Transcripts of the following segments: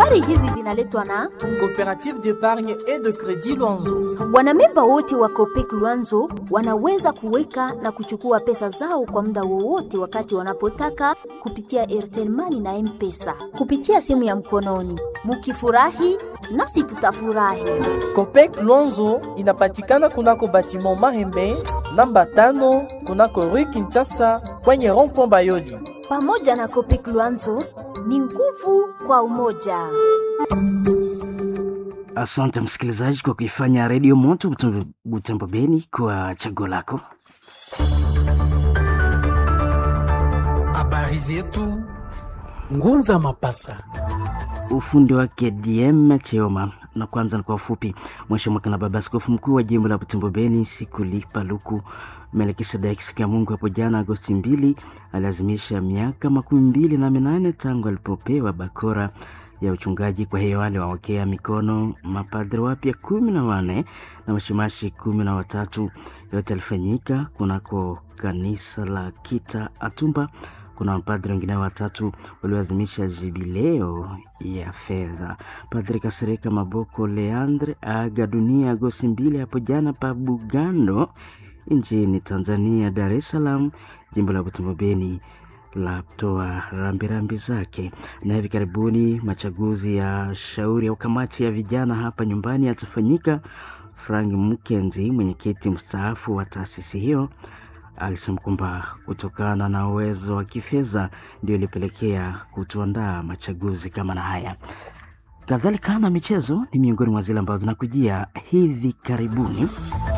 Habari hizi zinaletwa na Coopérative d'épargne et de crédit Luanzo. wanamemba wote wa Copec Luanzo wanaweza kuweka na kuchukua pesa zao kwa muda wowote wakati wanapotaka kupitia Airtel Money na M-Pesa kupitia simu ya mkononi. Mukifurahi nasi tutafurahi. Copec Luanzo inapatikana kunako batiment Mahembe namba tano kunako Rue Kinshasa kwenye rond-point Bayoli. Pamoja na Copec Luanzo ni nguvu kwa umoja. Asante msikilizaji kwa kuifanya redio moto Butembo- Butembo Beni kwa chaguo lako. Habari zetu Ngunza Mapasa. Ufundi wake DM Cheoma. Na kwanza ni kwa ufupi, Mhashamu na baba askofu mkuu wa jimbo la Butembo Beni Sikuli Paluku Melkisedeki siku ya Mungu hapo jana Agosti mbili aliazimisha miaka makumi mbili na minane tangu alipopewa bakora ya uchungaji. Kwa hiyo wale wawekea mikono mapadri wapya kumi na wane na mashimashi kumi na watatu. Yote alifanyika kunako kanisa la Kita Atumba. Kuna mapadri wengine watatu walioazimisha jubileo ya fedha. Padri Kasereka Maboko Leandre aga dunia Agosti mbili hapo jana pa Bugando nchini Tanzania, Dar es Salaam, jimbo la Butembo Beni la toa rambirambi zake. Na hivi karibuni machaguzi ya shauri au kamati ya vijana hapa nyumbani yatafanyika. Frank Mkenzi, mwenyekiti mstaafu wa taasisi hiyo, alisema kwamba kutokana na uwezo wa kifedha ndio ilipelekea kutuandaa machaguzi kama na haya. Kadhalika na michezo ni miongoni mwa zile ambazo zinakujia hivi karibuni.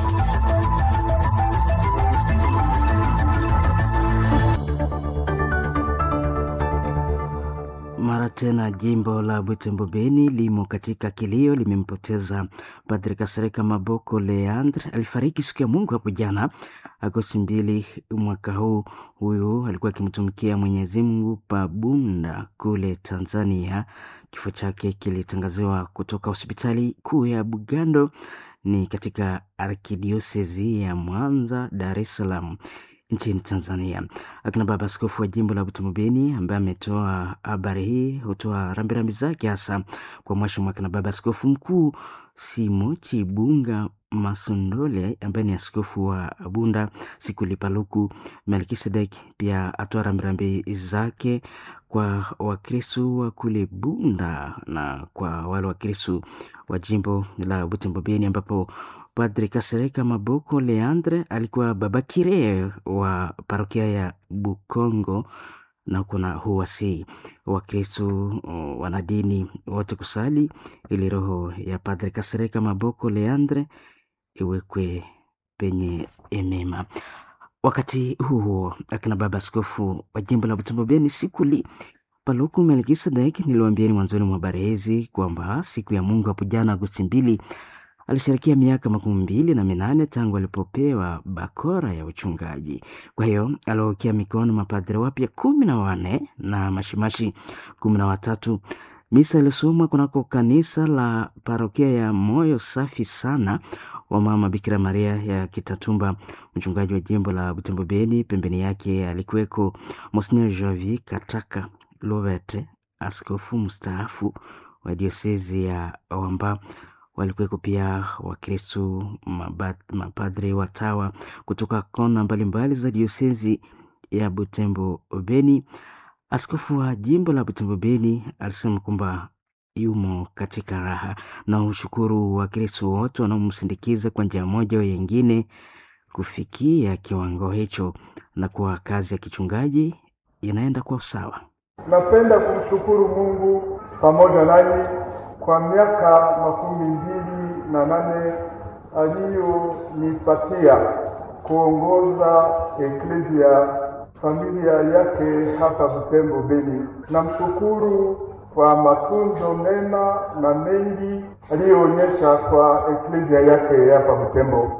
Mara tena jimbo la Butembo Beni limo katika kilio, limempoteza Padri Kasereka Maboko Leandre. Alifariki siku ya Mungu hapo jana Agosti mbili mwaka huu. Huyu alikuwa akimtumikia Mwenyezi Mungu Pabunda kule Tanzania. Kifo chake kilitangaziwa kutoka hospitali kuu ya Bugando, ni katika arkidiosezi ya Mwanza, Dar es Salaam nchini Tanzania. Akina baba askofu wa jimbo la Butembo Beni ambaye ametoa habari hii hutoa rambirambi zake hasa kwa mwashamu akina baba askofu mkuu Simo Chibunga Masondole ambaye ni askofu wa Bunda Sikuli Paluku Melkisedek pia atoa rambirambi zake kwa Wakristu wa kule Bunda na kwa wale Wakristu wa jimbo la Butembo Beni ambapo Padri Kasereka Maboko Leandre alikuwa baba kire wa parokia ya Bukongo na kuna huwasi Wakristu uh, wanadini wote kusali ili roho ya Padri Kasereka Maboko Leandre iwekwe penye emema. Wakati huo akina baba askofu wa jimbo la Butembo Beni Sikuli Paluku Melkisedek, niliwaambieni mwanzoni mwa habari hizi kwamba siku ya Mungu hapo jana Agosti mbili alisherekea miaka makumi mbili na minane tangu alipopewa bakora ya uchungaji. Kwa hiyo aliwaokea mikono mapadri wapya kumi na wanne na mashimashi kumi na watatu. Misa ilisomwa kunako kanisa la parokia ya Moyo Safi Sana wa Mama Bikira Maria ya Kitatumba. Mchungaji wa jimbo la Butembo Beni, pembeni yake alikuweko Monsignor Javi Kataka Lovete, askofu mstaafu wa diosezi ya Wamba walikuweko pia Wakristu, mapadre, watawa kutoka kona mbalimbali za diosezi ya Butembo Beni. Askofu wa jimbo la Butembo Beni alisema kwamba yumo katika raha na ushukuru Wakristu wote wanaomsindikiza kwa njia moja au nyingine kufikia kiwango hicho, na kuwa kazi ya kichungaji inaenda kwa usawa. Napenda kumshukuru Mungu pamoja nanyi kwa miaka makumi mbili na nane aliyonipatia kuongoza eklezia familia yake hapa Butembo Beni. Namshukuru kwa matunzo mema na mengi aliyoonyesha kwa eklezia yake hapa Butembo.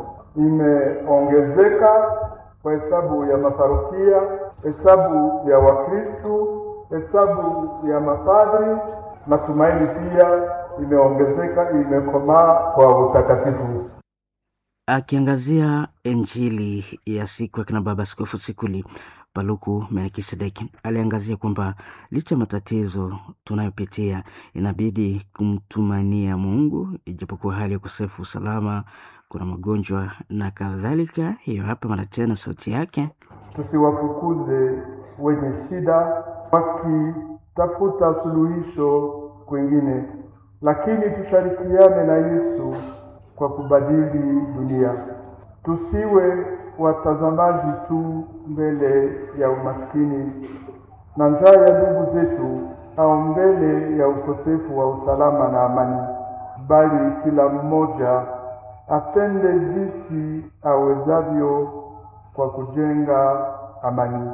Imeongezeka kwa hesabu ya maparokia, hesabu ya Wakristu, hesabu ya mapadri. Matumaini pia imeongezeka, imekomaa kwa utakatifu. Akiangazia Injili ya siku ya kina baba Askofu Sikuli Paluku Melkisedeki aliangazia kwamba licha ya matatizo tunayopitia inabidi kumtumania Mungu ijapokuwa hali ya ukosefu usalama, kuna magonjwa na kadhalika. Hiyo hapa mara tena sauti yake. Tusiwafukuze wenye shida wakitafuta suluhisho kwingine, lakini tushirikiane na Yesu kwa kubadili dunia. Tusiwe watazamaji tu mbele ya umaskini na njaa ya ndugu zetu au mbele ya ukosefu wa usalama na amani, bali kila mmoja atende jinsi awezavyo kwa kujenga amani.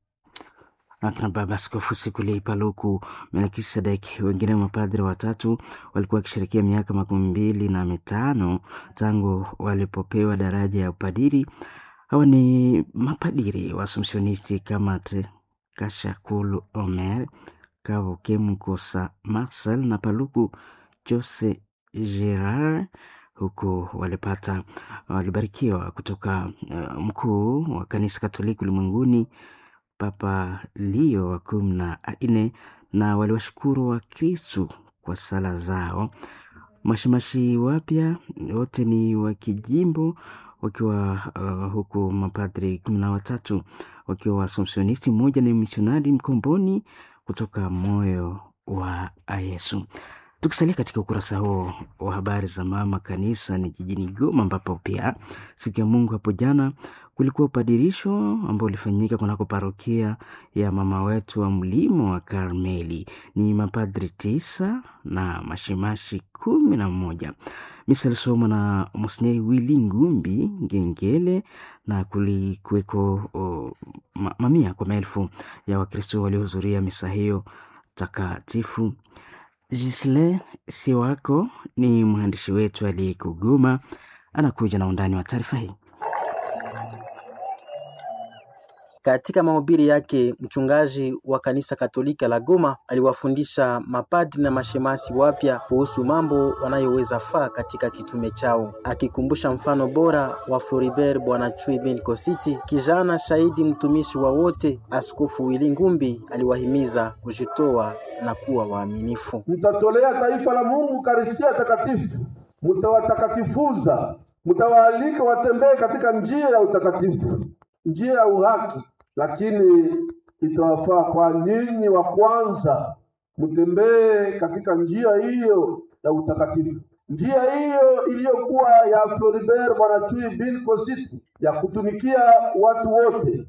Akina baba Askofu Sikuli Paluku Melkisedek, wengine mapadri watatu walikuwa wakisherekea miaka makumi mbili na mitano tangu walipopewa daraja ya upadiri. Hawa ni mapadiri wa Assumptionisti Kamat Kashakulu Omer Kavuke Mkosa Marcel na Paluku Jose Gerard huku walipata walibarikiwa kutoka uh, mkuu wa kanisa Katoliki ulimwenguni Papa Leo wa kumi na nne na waliwashukuru Wakristu kwa sala zao. Mashemashi wapya wote ni wa kijimbo wakiwa uh, huku mapadri kumi na watatu wakiwa Waasomsionisti, mmoja ni misionari mkomboni kutoka moyo wa Yesu. Tukisalia katika ukurasa huo wa habari za mama kanisa ni jijini Goma, ambapo pia siku ya Mungu hapo jana kulikuwa upadirisho ambao ulifanyika kunako parokia ya mama wetu wa mlimo wa Karmeli. Ni mapadri tisa na mashimashi kumi na mmoja. Misa ilisomwa na Monsinyeri Willy Ngumbi Ngengele na kulikuweko ma, mamia kwa maelfu ya Wakristo waliohudhuria misa hiyo takatifu. Gisle Siwako ni mwandishi wetu aliyeko Goma, anakuja na undani wa taarifa hii. Katika mahubiri yake, mchungaji wa kanisa Katolika la Goma aliwafundisha mapadri na mashemasi wapya kuhusu mambo wanayoweza faa katika kitume chao, akikumbusha mfano bora wa Floribert Bwana Chui bin Kositi, kijana shahidi mtumishi wa wote. Askofu Wili Ngumbi aliwahimiza kujitoa na kuwa waaminifu. Mtatolea taifa la Mungu Karistia takatifu, mtawatakatifuza, mtawaalika watembee katika njia ya utakatifu, njia ya uhaki lakini itawafaa kwa nyinyi wa kwanza mtembee katika njia hiyo ya utakatifu, njia hiyo iliyokuwa ya Floribert Bwana Chui bin Kositi ya kutumikia watu wote,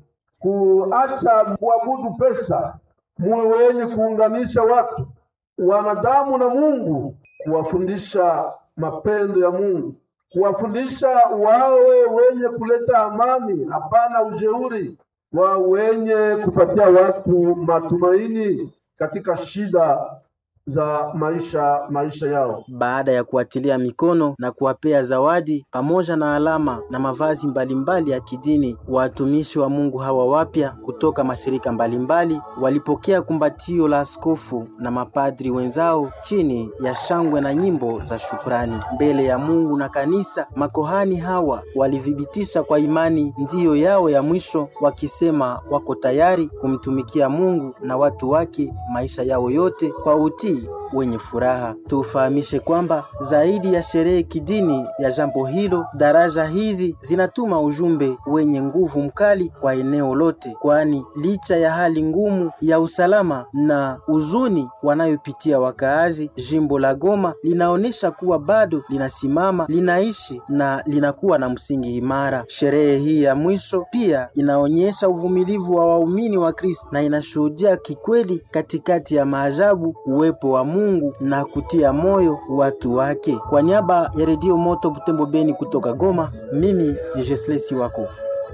kuacha kuabudu pesa, muwe wenye kuunganisha watu wanadamu na Mungu, kuwafundisha mapendo ya Mungu, kuwafundisha wawe wenye kuleta amani, hapana ujeuri wa wenye kupatia watu matumaini katika shida za maisha maisha yao. Baada ya kuwatilia mikono na kuwapea zawadi pamoja na alama na mavazi mbalimbali ya kidini, watumishi wa Mungu hawa wapya kutoka mashirika mbalimbali walipokea kumbatio la askofu na mapadri wenzao chini ya shangwe na nyimbo za shukrani mbele ya Mungu na kanisa. Makohani hawa walithibitisha kwa imani ndiyo yao ya mwisho, wakisema wako tayari kumtumikia Mungu na watu wake maisha yao yote kwa utii wenye furaha. Tufahamishe kwamba zaidi ya sherehe kidini ya jambo hilo, daraja hizi zinatuma ujumbe wenye nguvu mkali kwa eneo lote, kwani licha ya hali ngumu ya usalama na huzuni wanayopitia wakaazi, jimbo la Goma linaonyesha kuwa bado linasimama, linaishi na linakuwa na msingi imara. Sherehe hii ya mwisho pia inaonyesha uvumilivu wa waumini wa Kristo na inashuhudia kikweli katikati ya maajabu uwepo wa Mungu na kutia moyo watu wake. Kwa niaba ya Redio Moto Butembo Beni kutoka Goma, mimi ni Jesle Siwako.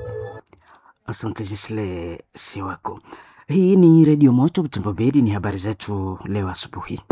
Asante Jesle Siwako. Hii ni Redio Moto Butembo Beni, ni habari zetu leo asubuhi.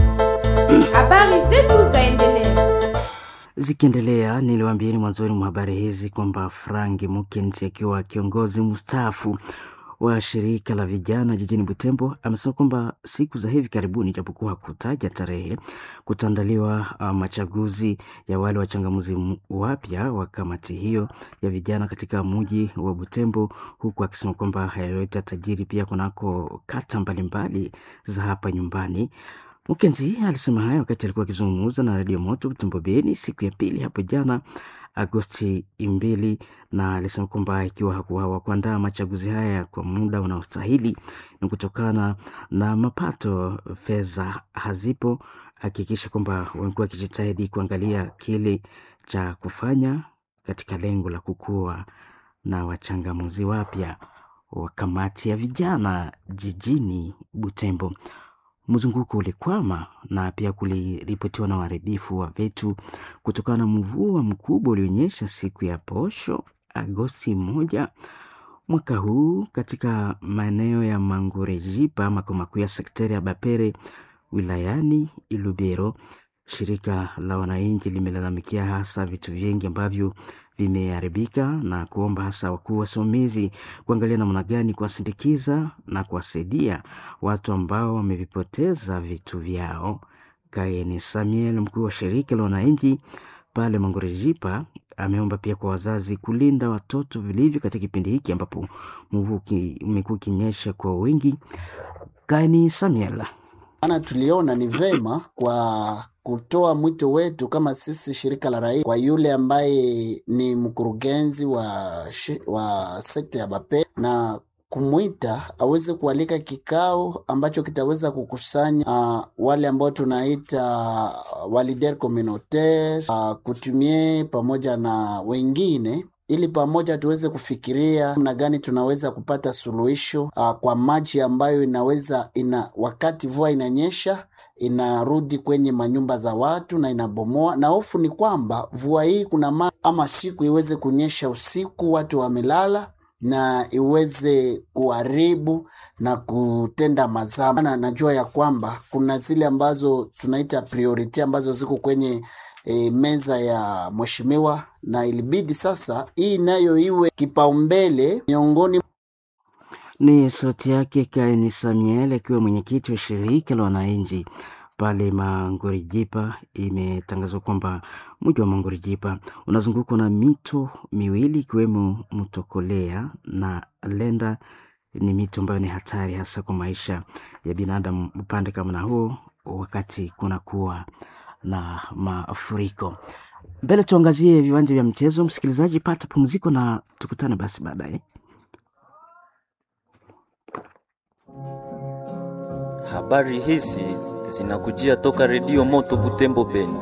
Habari zetu zaendelea Zikiendelea, niliwaambieni mwanzoni mwa habari hizi kwamba Frank Mukenzi akiwa kiongozi mstaafu wa shirika la vijana jijini Butembo amesema kwamba siku za hivi karibuni, japokuwa hakutaja tarehe, kutaandaliwa uh, machaguzi ya wale wachangamuzi wapya wa kamati hiyo ya vijana katika muji wa Butembo, huku akisema kwamba haya yote yatajiri pia kunako kata mbalimbali za hapa nyumbani. Mukenzi alisema hayo wakati alikuwa akizungumza na Radio Moto Butembo Beni siku ya pili hapo jana Agosti mbili, na alisema kwamba ikiwa hakuwawa kuandaa machaguzi haya kwa muda unaostahili ni kutokana na mapato, fedha hazipo. Hakikisha kwamba wamekuwa wakijitahidi kuangalia kile cha kufanya katika lengo la kukua na wachangamuzi wapya wa kamati ya vijana jijini Butembo. Mzunguko ulikwama na pia kuliripotiwa na uharibifu wa vitu kutokana na mvua mkubwa ulionyesha siku ya posho Agosti moja mwaka huu katika maeneo ya Mangorejipa, makao makuu ya sekteri ya Bapere wilayani Ilubero. Shirika la wananchi limelalamikia hasa vitu vingi ambavyo vimeharibika na kuomba hasa wakuu wasimamizi kuangalia namna gani kuwasindikiza na kuwasaidia watu ambao wamevipoteza vitu vyao. Kaeni Samuel, mkuu wa shirika la wananchi pale Mangorejipa, ameomba pia kwa wazazi kulinda watoto vilivyo katika kipindi hiki ambapo mvua umekuwa ukinyesha kwa wingi. Kaeni Samuel ana tuliona ni vema kwa kutoa mwito wetu kama sisi shirika la raia kwa yule ambaye ni mkurugenzi wa, wa sekta ya Bape na kumwita aweze kualika kikao ambacho kitaweza kukusanya uh, wale ambao tunaita walider communautaire uh, kutumie pamoja na wengine ili pamoja tuweze kufikiria namna gani tunaweza kupata suluhisho uh, kwa maji ambayo inaweza ina wakati mvua inanyesha inarudi kwenye manyumba za watu na inabomoa, na hofu ni kwamba mvua hii kuna ma ama siku iweze kunyesha usiku, watu wamelala na iweze kuharibu na kutenda mazaa. Na najua ya kwamba kuna zile ambazo tunaita priority ambazo ziko kwenye e, meza ya mheshimiwa, na ilibidi sasa hii nayo iwe kipaumbele miongoni. Ni sauti yake Kaini Samuel akiwa mwenyekiti wa shirika la wananchi pale Mangorijipa. Imetangazwa kwamba mji wa Mangorijipa unazungukwa na mito miwili ikiwemo mto Kolea na Lenda. Ni mito ambayo ni hatari hasa kwa maisha ya binadamu upande kama na huo, wakati kunakuwa na mafuriko. Mbele tuangazie viwanja vya mchezo. Msikilizaji, pata pumziko na tukutane basi baadaye. Habari hizi zinakujia toka Redio Moto Butembo Beni.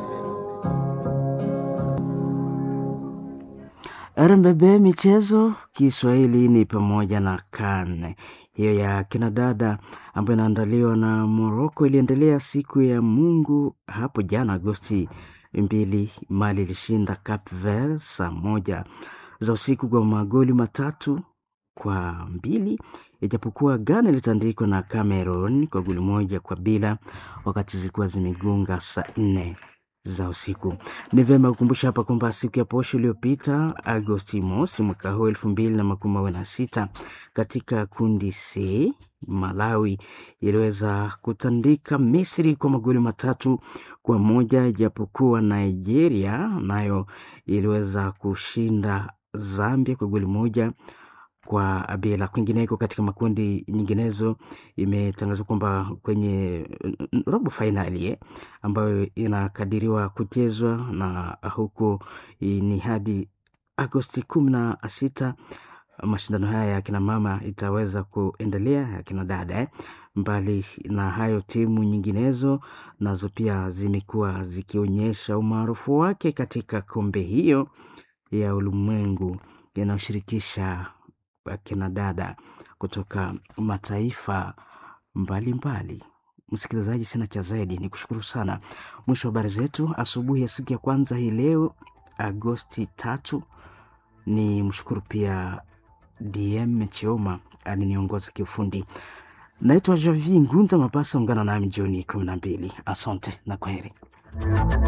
RMBB michezo Kiswahili ni pamoja na CAN hiyo ya kinadada ambayo inaandaliwa na Morocco iliendelea siku ya Mungu hapo jana Agosti mbili. Mali ilishinda Cape Verde saa moja za usiku kwa magoli matatu kwa mbili ijapokuwa Ghana ilitandikwa na Cameroon kwa goli moja kwa bila wakati zilikuwa zimegonga saa nne za usiku. Ni vyema kukumbusha hapa kwamba siku ya posho iliyopita Agosti mosi mwaka huu elfu mbili na makumi mawili na sita katika kundi C Malawi iliweza kutandika Misri kwa magoli matatu kwa moja ijapokuwa Nigeria nayo iliweza kushinda Zambia kwa goli moja kwa bila. Kwingineko katika makundi nyinginezo, imetangazwa kwamba kwenye robo fainali eh, ambayo inakadiriwa kuchezwa na huko ni hadi Agosti kumi na sita. Mashindano haya ya kina mama itaweza kuendelea ya kina dada eh. Mbali na hayo, timu nyinginezo nazo pia zimekuwa zikionyesha umaarufu wake katika kombe hiyo ya ulimwengu yanayoshirikisha akina dada kutoka mataifa mbalimbali. Msikilizaji, sina cha zaidi, ni kushukuru sana. Mwisho wa habari zetu asubuhi ya siku ya kwanza hii leo Agosti tatu. Ni mshukuru pia DM Chioma aliniongoza kiufundi. Naitwa Javi Ngunza Mapasa, ungana nami jioni kumi na mbili. Asante na kwaheri.